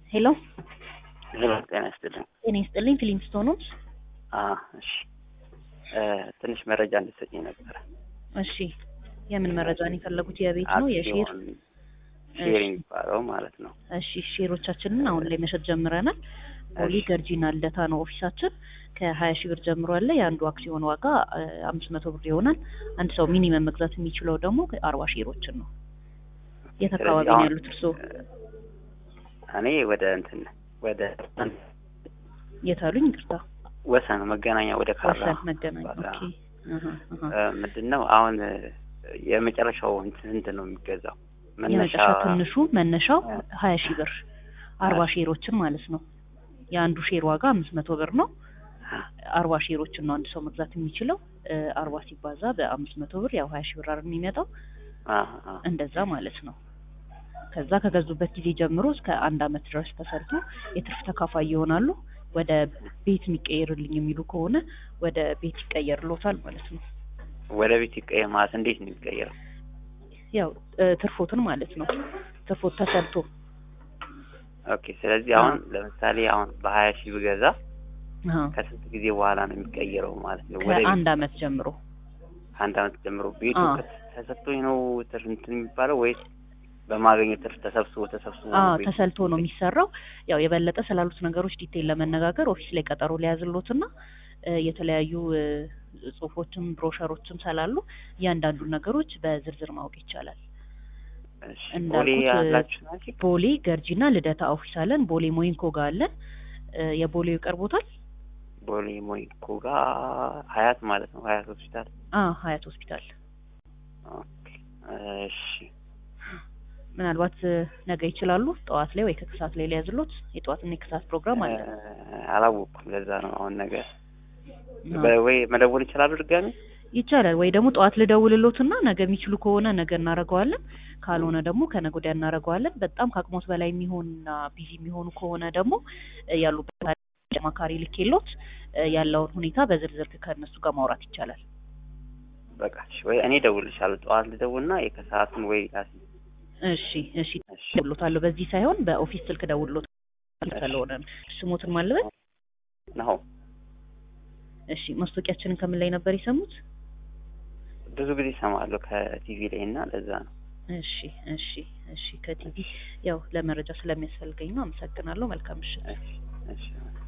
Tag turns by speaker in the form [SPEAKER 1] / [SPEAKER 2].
[SPEAKER 1] ሄሎ
[SPEAKER 2] ሄሎ ጤና ይስጥልኝ።
[SPEAKER 1] ጤና ይስጥልኝ። ፊሊንግስቶኖች።
[SPEAKER 2] አዎ እሺ እ ትንሽ መረጃ እንድትሰጪኝ ነበረ።
[SPEAKER 1] እሺ የምን መረጃ ነው የፈለጉት? የቤት ነው የሼር?
[SPEAKER 2] አክሲዮን ሼር የሚባለው ማለት ነው።
[SPEAKER 1] እሺ ሼሮቻችንን አሁን ላይ መሸጥ ጀምረናል። ቦሌ
[SPEAKER 2] እሺ።
[SPEAKER 1] ገርጂና ልደታ ነው ኦፊሳችን። ከሀያ ሺህ ብር ጀምሮ አለ። የአንዱ አክሲዮን ዋጋ አምስት መቶ ብር ይሆናል። አንድ ሰው ሚኒመም መግዛት የሚችለው ደግሞ አርባ ሼሮችን ነው። የት አካባቢ
[SPEAKER 2] ስለዚህ
[SPEAKER 1] ነው
[SPEAKER 2] አሁን
[SPEAKER 1] ያሉት እርስዎ?
[SPEAKER 2] እኔ ወደ እንትን ወደ
[SPEAKER 1] የት አሉኝ? ይቅርታ
[SPEAKER 2] ወሰን መገናኛ ወደ ካራ
[SPEAKER 1] ወሰን መገናኛ።
[SPEAKER 2] ባላ-
[SPEAKER 1] ኦኬ አሀ፣ አሀ።
[SPEAKER 2] እ ምንድን ነው አሁን እ የመጨረሻው እንትን ስንት ነው የሚገዛው? መነሻ
[SPEAKER 1] የመጨረሻ ትንሹ መነሻው
[SPEAKER 2] እ
[SPEAKER 1] ሀያ ሺህ ብር አርባ
[SPEAKER 2] እሺ።
[SPEAKER 1] ሼሮችን ማለት ነው። የአንዱ ሼር ዋጋ አምስት መቶ ብር ነው። አርባ ሼሮችን ነው አንድ ሰው መግዛት የሚችለው። እ አርባ ሲባዛ በአምስት መቶ ብር ያው ሀያ ሺህ ብር አይደል የሚመጣው
[SPEAKER 2] አ አ
[SPEAKER 1] እንደዛ ማለት ነው። ከዛ ከገዙበት ጊዜ ጀምሮ እስከ አንድ አመት ድረስ ተሰርቶ የትርፍ ተካፋይ ይሆናሉ። ወደ ቤት የሚቀየርልኝ የሚሉ ከሆነ ወደ ቤት ይቀየርሎታል ማለት ነው።
[SPEAKER 2] ወደ ቤት ይቀየር ማለት እንዴት ነው የሚቀየረው?
[SPEAKER 1] ያው እ ትርፎትን ማለት ነው። ትርፎት ተሰርቶ
[SPEAKER 2] ኦኬ ስለዚህ አሁን ለምሳሌ አሁን በሀያ ሺህ ብገዛ
[SPEAKER 1] አሀ፣
[SPEAKER 2] ከስንት ጊዜ በኋላ ነው የሚቀየረው ማለት ነው? ወደ ቤት
[SPEAKER 1] ከአንድ አመት ጀምሮ
[SPEAKER 2] ከአንድ አመት ጀምሮ ቤቱ
[SPEAKER 1] አ።
[SPEAKER 2] ከ- ተሰጥቶኝ ነው ትርፍ እንትን የሚባለው ወይስ በማገኘው ትርፍ ተሰብስቦ ተሰብስቦ
[SPEAKER 1] አ
[SPEAKER 2] ነው ቤቱ?
[SPEAKER 1] ተሰልቶ ነው የሚሰራው። ያው የበለጠ ስላሉት ነገሮች ዲቴል ለመነጋገር ኦፊስ ላይ ቀጠሮ ሊያዝሎትና እ የተለያዩ እ ጽሁፎችም ብሮሸሮችም ስላሉ እያንዳንዱን ነገሮች በዝርዝር ማወቅ ይቻላል።
[SPEAKER 2] እሺ
[SPEAKER 1] እንዳልኩት
[SPEAKER 2] ቦሌ
[SPEAKER 1] እ
[SPEAKER 2] ያላችሁ ናችሁ?
[SPEAKER 1] ቦሌ ገርጂና ልደታ ኦፊስ አለን። ቦሌ ሞይንኮ ጋር አለን። እ የቦሌው ይቀርቦታል።
[SPEAKER 2] ቦሌ ሞይኮ ጋር ሀያት ማለት ነው። ሀያት ሆስፒታል።
[SPEAKER 1] አ ሀያት ሆስፒታል።
[SPEAKER 2] ኦኬ እሺ
[SPEAKER 1] ምናልባት እ ነገ ይችላሉ ጠዋት ላይ ወይ ከክሳት ላይ ሊያዝሎት የጠዋትና የክሳት ፕሮግራም አለ።
[SPEAKER 2] እ አላወቅኩም። ለዛ ነው አሁን ነገር
[SPEAKER 1] አ
[SPEAKER 2] በ- ወይ መደወል ይችላሉ ድጋሚ?
[SPEAKER 1] ይቻላል ወይ ደግሞ ጠዋት ልደውልሎትና ነገ የሚችሉ ከሆነ ነገ እናደርገዋለን። ካልሆነ ደግሞ ከነገ ወዲያ እናደርገዋለን። በጣም ከአቅሞት በላይ የሚሆንና ቢዚ የሚሆኑ ከሆነ ደግሞ እ ያሉበት አማካሪ ልኬሎት እ ያለውን ሁኔታ በዝርዝር ከእነሱ ጋር ማውራት ይቻላል።
[SPEAKER 2] በቃ እሺ። ወይ እኔ እደውልልሻለሁ ጠዋት ልደውልና የከሰዓቱን ወይ ላስ
[SPEAKER 1] እሺ እሺ
[SPEAKER 2] እሺ
[SPEAKER 1] ደውሎታለሁ። በዚህ ሳይሆን በኦፊስ ስልክ ደውሎት ስለሆነ ነው። ስሞትን ማልበል
[SPEAKER 2] ነው
[SPEAKER 1] እሺ ማስታወቂያችንን ከምን ላይ ነበር የሰሙት?
[SPEAKER 2] ብዙ ጊዜ እሰማለሁ ከቲቪ ላይ እና ለዛ ነው።
[SPEAKER 1] እሺ እሺ እሺ ከቲቪ ያው ለመረጃ ስለሚያስፈልገኝ ነው። አመሰግናለሁ። መልካም ምሽት።
[SPEAKER 2] እሺ እሺ